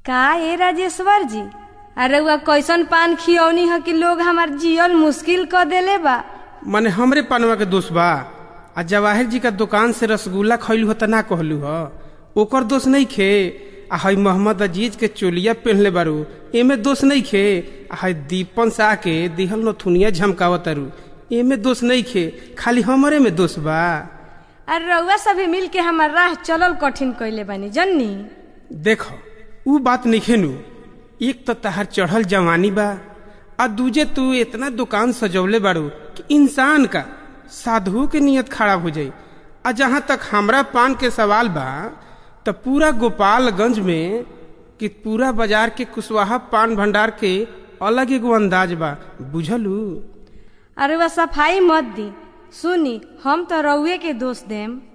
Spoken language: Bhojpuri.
का ए राजेश्वर जी अरे वह कैसन पान खियौनी है कि लोग हमार जियल मुश्किल क देले बा मने हमरे पनवा के दोष बा आ जवाहिर जी का दुकान से रसगुल्ला खैलू हो त ना कहलू ह ओकर दोष नहीं खे आ हई मोहम्मद अजीज के चोलिया पहनले बारू एमे दोष नहीं खे आ हई दीपन सा के दिहल नथुनिया झमकावतारू एमे दोष नहीं खे खाली हमरे में दोष बा अरे रउआ सभी मिल के हमार राह चलल कठिन कैले बानी जन्नी देख ऊ बात नहीं नु एक तो तहार चढ़ल जवानी बा आ दूजे तू इतना दुकान सजौले बारू कि इंसान का साधु के नियत खराब हो जाई आ जहाँ तक हमरा पान के सवाल बा तो पूरा गोपालगंज में कि पूरा बाजार के कुशवाहा पान भंडार के अलग एगो अंदाज बा बुझलू अरे वह सफाई मत दी सुनी हम तो रउए के दोष देम